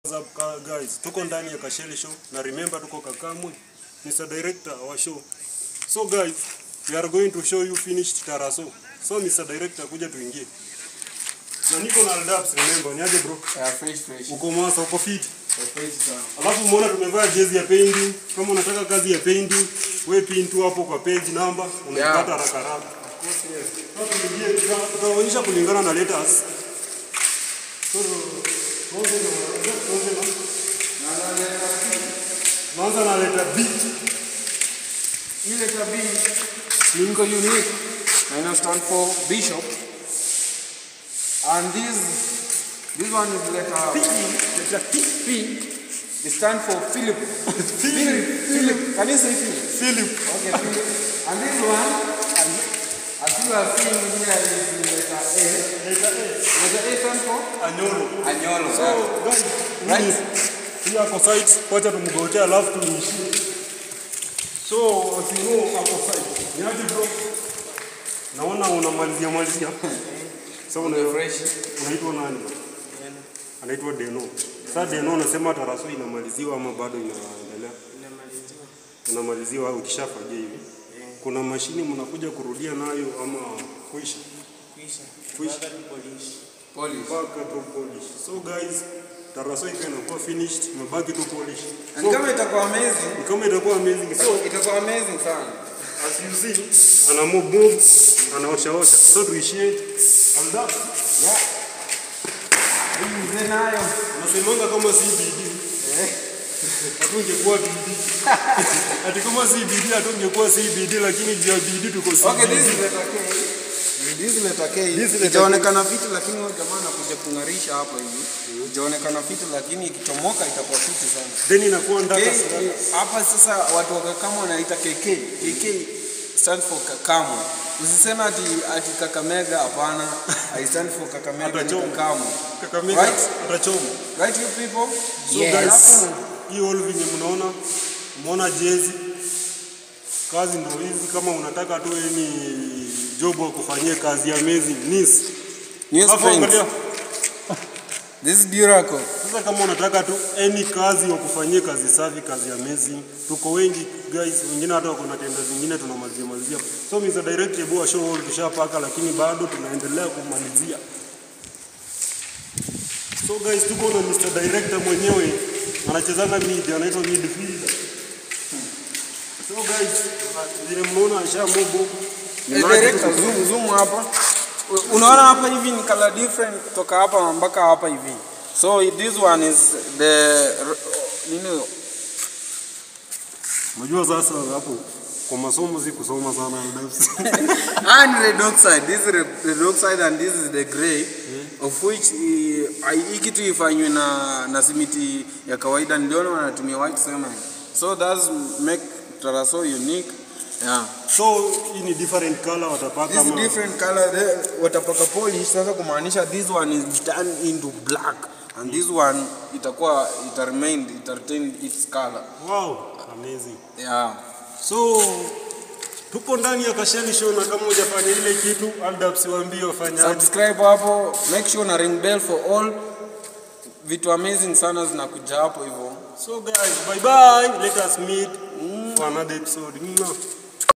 What's up ka- guys, tuko ndani ya Kasheli show na remember tuko Kakamwe, Mr. Director our show. So guys, we are going to show you finished Taraso. So Mr. Director kuja tuingie. Na niko na Aldabs remember, niaje bro? Yeah, fresh, fresh. Uko mwasa, uko fit. Fresh sana. Alafu umeona tumevaa jezi ya painting. Kama unataka kazi ya painting, we pin tu hapo kwa page number, unaipata Yeah. haraka haraka. Sasa tuingie, tuta- tutaonyesha kulingana na letters. So, tuanze na tuanze na Naanza na letter B. Hii letter B Lingo Unique na ina stand for Bishop. And this this one is letter P. Letter P. P. It stand for Philip. Philip. Philip. Can you say Philip? Philip. Okay, Philip. And this one, and as you are seeing here is letter A. Letter A. Letter A stand for Anyolo. Anyolo. So, guys, Right. right. Hii ako site, wacha tumgotea alafu tuishie. So, as you know, ako site. Niaje bro? Naona unamalizia malizia. So, una, fresh. unaitwa nani? Anaitwa Deno. Sasa Deno unasema taraso inamaliziwa ama bado inaendelea? Inamaliziwa ukishafagia hivi. Kuna mashini mnakuja kurudia nayo ama kuisha? Kuisha. Polish. mpaka tu polish. So guys, taraso iko inakuwa finished, imebaki tu polish. And kama itakuwa amazing, Ni kama itakuwa amazing. So itakuwa amazing sana. as you see, ana move move, anaosha osha. So tuishie alda. Yeah. Hii mzee nayo. Unasemanga kama si bidii. Eh. Hatungekuwa bidii. Ati kama si bidii hatungekuwa si bidii lakini juu ya bidii tuko si Okay, this bidii. is letter K. This is letter K. This is letter Itaonekana fiti lakini huyo jamaa anakuja kung'arisha hapa hivi. Itaonekana fiti lakini ikichomoka itakuwa fiti sana. Then inakuwa ndaka K, sana. hapa sasa watu wa Kakamo wanaita KK. KK stands for Kakamo. Usiseme ati ati Kakamega hapana. I stand for Kakamega ni Atachoma. Kakamo. Kakamega Right? atachoma. Right you people? So guys, hii all venye mnaona, umeona jezi, kazi ndio hizi. Kama unataka tu ni job wa kufanyia kazi ya amazing nis News hapo, friends. angalia This is Duraco. sasa. Kama unataka tu any kazi wa kufanyia kazi safi, kazi ya amazing, tuko wengi guys, wengine hata wako na tenda zingine tunamalizia malizia. So Mr. Director, hebu show all tushapaka, lakini bado tunaendelea kumalizia. So guys, tuko na Mr. Director mwenyewe anachezanga mid, anaitwa midfielder. So guys, vile mnaona asha move Eh, director, zoom zoom hapa. U- Unaona hapa hivi ni color different kutoka hapa mpaka hapa hivi. So this one is the r- nini Unajua sasa hapo kwa masomo si kusoma sana Aldabs. and red oxide. This is red, red oxide and this is the gray of which eh, ai- hii kitu ifanywe na na simiti ya kawaida ndio wanatumia white cement. So that's make Taraso unique. Yeah. So hii ni different color watapaka This ama different color there, watapaka polish sasa kumaanisha this one is done into black and this one itakuwa ita remain ita retain its color. wow, amazing. Yeah. So tuko ndani ya Kashani show na kama hujafanya ile kitu Aldabs waambie wafanye aje. Subscribe hapo, make sure na ring bell for all. Vitu amazing sana zinakuja hapo hivyo. So guys, bye bye. Let us meet for another episode. Mwah.